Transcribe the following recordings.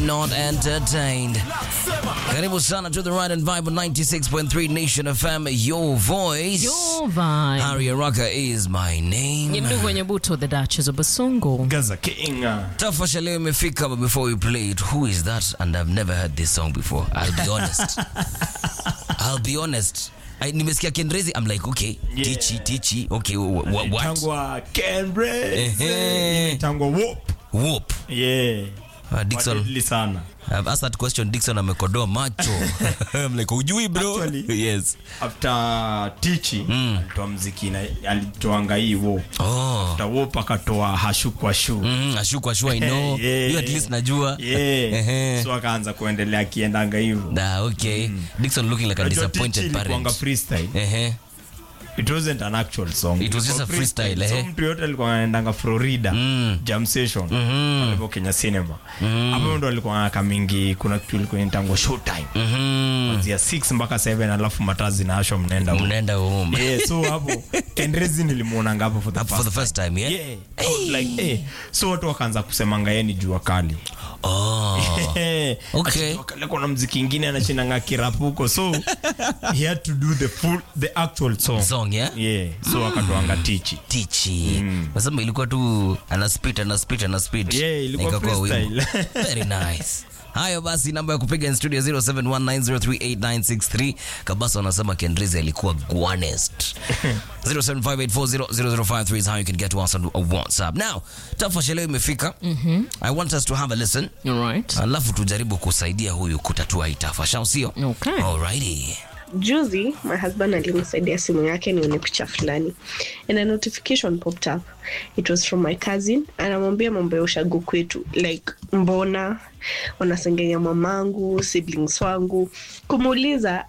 not entertained. Karibu sana to the right and vibe on 96.3 Nation FM, your voice. Your vibe. Harry Araka is my name. Ni ndugu wenye buto the Duchess of Basungu. Gaza King. Tafasha leo imefika, but before we play it, who is that? And I've never heard this song before. I'll be honest. I'll be honest. I, nimesikia Kendrezi, I'm like, okay, Yeah. tichi, tichi, okay, wh- wh- what? Tangwa Cambridge. Ehe. Tangwa Whoop. Whoop. Yeah. Uh, Dixon, Wadidli sana. I've asked that question, Dixon amekodoa macho. I'm like, ujui bro? Actually- yes. After Tichi alitoa mziki na alitoanga hii Whoop. Oh. After Whoop akatoa hashu kwa shu. Mm, ashu kwa sure I know. Yeah. You at least najua. Yeah. Ehe. So akaanza kuendelea akiendanga hivyo. Da, okay. Dixon looking like a Unajua disappointed Tichi ilikuwanga parent. freestyle. Ehe. It wasn't an actual song. It was just Ilikuwa a freestyle, So eh? mtu yote alikuwa anaendanga Florida jam session pale Kenya Cinema. Hapo ndo alikuwa anaka mingi kuna kitu ilikuwa inaitangwa showtime. Mhm. Kuanzia 6 mpaka 7 alafu matazi na asho mnaenda huko. Mnaenda home. Yeah, so hapo Kendrezi nilimuonanga hapo for the For the first first time, yeah? Yeah. I was like, eh. So watu wakaanza kusemanga yeye ni jua kali. Oh. Eh, Okay. ati jua kali kuna mziki ingine anachinanga kirapu huko. So he had to do the full the actual song. Song, yeah? Yeah. So akatoanga tichi. Tichi. Nasema ilikuwa tu ana spit ana spit ana spit. Yeah, ilikuwa Na ikakuwa wimbo. freestyle. Very nice. Hayo basi, namba ya kupiga in studio 0719038963. Kabasa wanasema Kendrizi alikuwa guanest. 0758400053 is how you can get to us on WhatsApp. Now, tafasha leo imefika. I want us to have a listen. Alright. Alafu tujaribu kusaidia huyu kutatua hii tafasha, sio? Okay. Alrighty. juzi my husband alinisaidia simu yake nione picha fulani and a notification popped up it was from my cousin anamwambia mambo ya ushago kwetu like mbona wanasengenya mamangu siblings wangu kumuuliza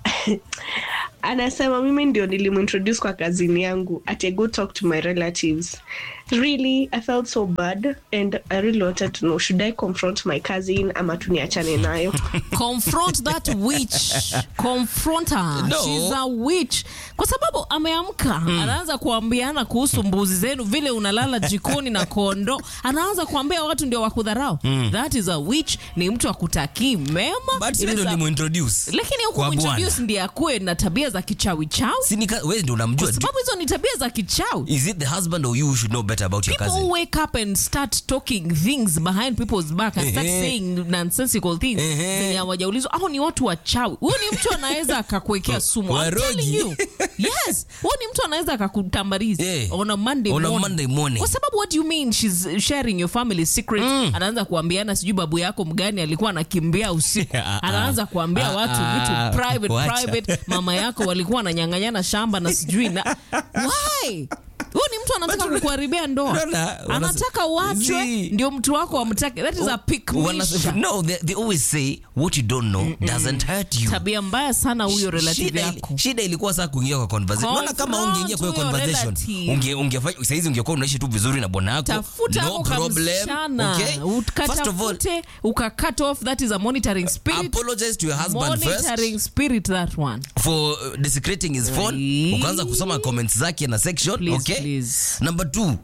anasema mimi ndio nilimintroduce kwa kazini yangu ati I go talk to my relatives really i felt so bad and i really wanted to know should i confront my cousin ama tuniachane nayo Confront that witch. Confront her. No. She's a witch. Kwa sababu ameamka anaanza kuambiana kuhusu mbuzi zenu vile unalala jikoni na kondo. Anaanza kuambia watu ndio wakudharau. That is a witch. Ni mtu akutakii mema. But It sisi is ndo a- limuintroduce. lakini kwa bwana. hukumintroduce ndiye akuwe na tabia za kichawi chawi Si ni ka- wewe ndio unamjua. kwa sababu hizo ni tabia za kichawi Is it the husband or you who should know better about your people cousin? who wake up and start talking things behind people's back and start Ehe. saying nonsensical things Ehe. zenye hawajaulizwa au ni watu wachawi huyu ni mtu anaweza akakuwekea sumu I'm Warogi. telling you. yes huyu ni mtu anaweza akakutambariza Yeah. on a Monday On a morning. Monday morning. kwa sababu what do you mean she's sharing your family secret anaanza kuambiana sijui babu yako mgani alikuwa anakimbia usiku Ah, ah. anaanza kuambia Ah, watu ah. vitu private Wacha. private mama yako walikuwa wananyang'anyana shamba na sijui na why huyu ni mtu anataka kukuharibia ndoa Unaona, wana- anataka wachwe See. ndio mtu wako amtake that is a pick Wana- no they, they always say what you don't know doesn't hurt you tabia mbaya sana huyo relative shida, ili- yako shida ilikuwa saa kuingia kwa conversation Unaona kama Confront ungeingia kwa hiyo huyo conversation relative. unge ungefanya saizi ungekuwa unaishi tu vizuri na bwana yako tafuta no ako problem kamsichana okay first of all ukatafute uka cut off that is a monitoring spirit apologize to your husband first monitoring spirit that one for uh, desecrating his phone Please. ukaanza kusoma comments zake na section Please, okay please. number two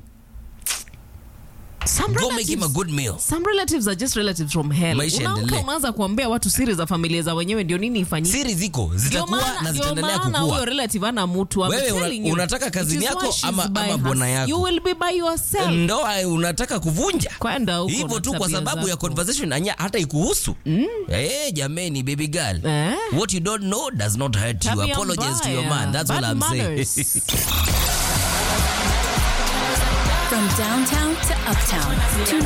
some go make him a relatives good meal some relatives are just relatives from hell Maisha unaamka yaendelee. unaanza kuambia watu siri za familia za wenyewe ndio nini ifanyike siri ziko Ndio zitakuwa maana- na ndio zitaendelea maana huyo kukua relative ana mtu I'm Wewe una- telling you. unataka It kazini is yako why she's ama- by ama her- bwana yako? you will be by yourself ndoa unataka kuvunja kwenda huko hivyo na tu kwa tabia sababu ya zako. conversation anya hata ikuhusu mm. hey, jameni baby girl Eh? what you don't know does not hurt you Tabia apologize to your mbaya. man that's all Bad i'm manners. saying From downtown to uptown, tune